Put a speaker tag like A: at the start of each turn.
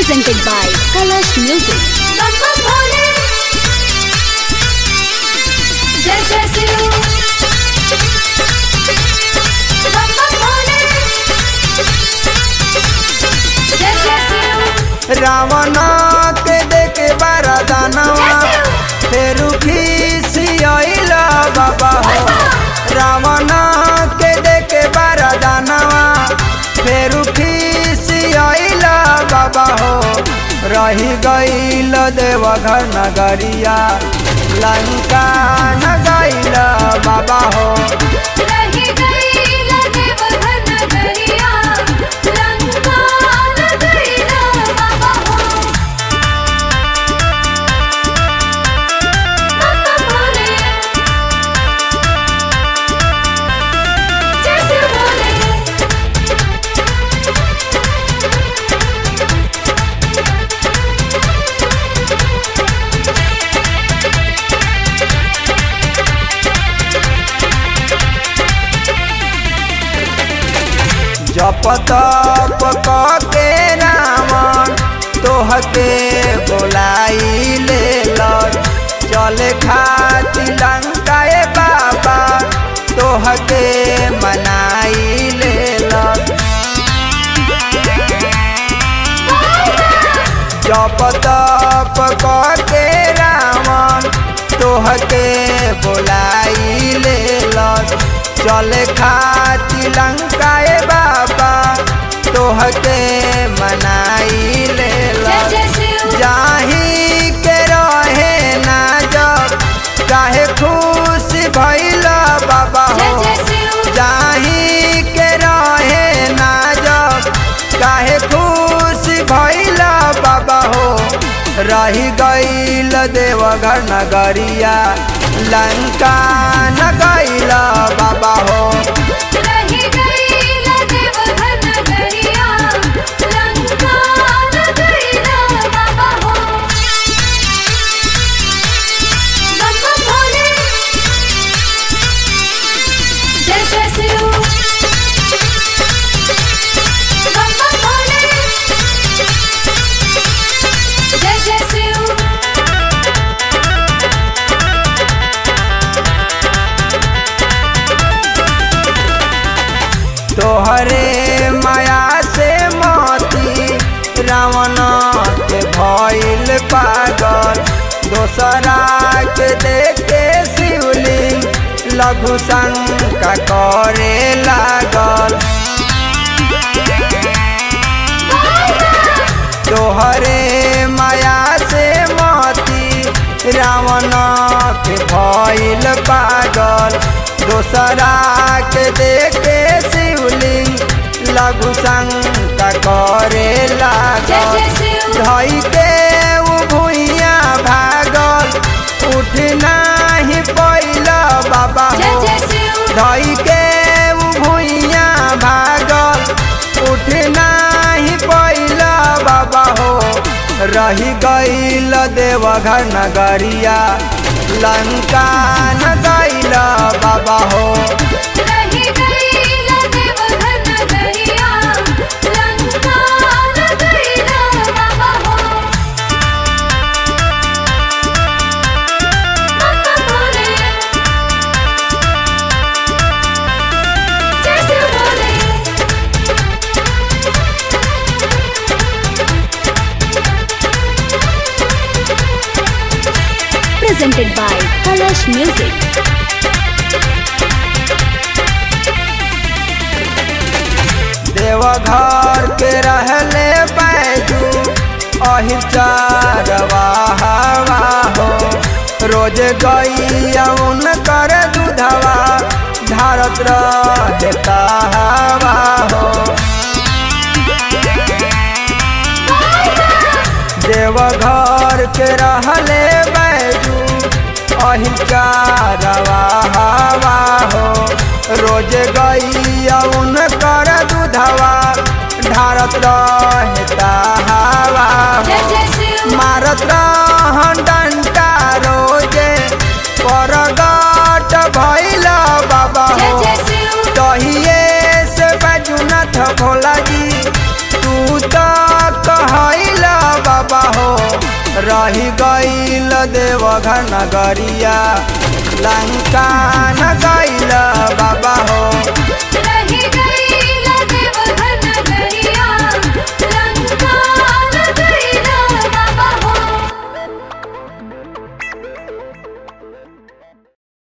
A: presented by Kalash Music.
B: बम्बा भोले जय जय शिव बम्बा भोले जय जय शिव
C: रावण के देखे बरदानवा फेरू खिसियल बाबा हो रावण के देखे बरदानवा फेरू खिसियल बाबा हो रही गईल देवघर नगरिया लंका न गईल बाबा हो
B: रही गई देव घन गरिया लंका न गई बाबा हो बम्बा भोले जय शिव भोले
C: जप तप के रावण तोहके बोलाई ले चले खाती लंका ए बाबा तोहके मनाई ले जप तप के रावण तोहके बोलाई ले चले खाती लंका ए बाबा तोहके मनाई ले
B: जय जय शिव
C: जाही के रहे ना जब काहे खुश भइल बाबा
B: जय
C: हो
B: जय शिव
C: जाही के रहे ना जब काहे खुश भइल बाबा हो रही गईल देवघर नगरिया लंका न गईल बाबा हो
B: रही गई देव घन गरिया लंका न गई बाबा हो बम्बा भोले जय जय शिव बम्बा भोले जय जय शिव
C: तोहरे माया से मोती रावण के भइल पागल दोसरा के देखे शिवलिंग लघु शंका करे लागल तोहरे माया से मोती रावण के भइल पागल दोसरा के देखे शिवलिंग लघु शंका करे
B: जय
C: लागल
B: जय शिव
C: धई के उ भुइया भागल उठ नाही पैल बाबा
B: जय
C: हो
B: जय शिव
C: धई के उ भुइया भागल उठ नाही पैल बाबा हो रही गईल देवघर नगरिया लंका न गईल बाबा हो
B: रही गई देव घन गरिया लंका न गई बाबा हो बम्बा भोले जय Shiv Bhole
A: Presented by Kalash Music.
C: Deoghar के रहले बैजू अहिर चारवा हवा हो रोज गैया कर दूधवा धारत रहता हवा हो देवघर के रहले बैजू अहिर चारवा हवा हो रोज गैया कर दूधवा ढारत रहता हवा
B: जय
C: हो
B: जय शिव
C: मारत रहन डंटा रोजे परगट भइल बाबा
B: जय
C: हो
B: जय शिव
C: तहिए से बैजुनाथ भोला जी तू तो कहैला रही गईल देवघर नगरिया लंका न गईल बाबा हो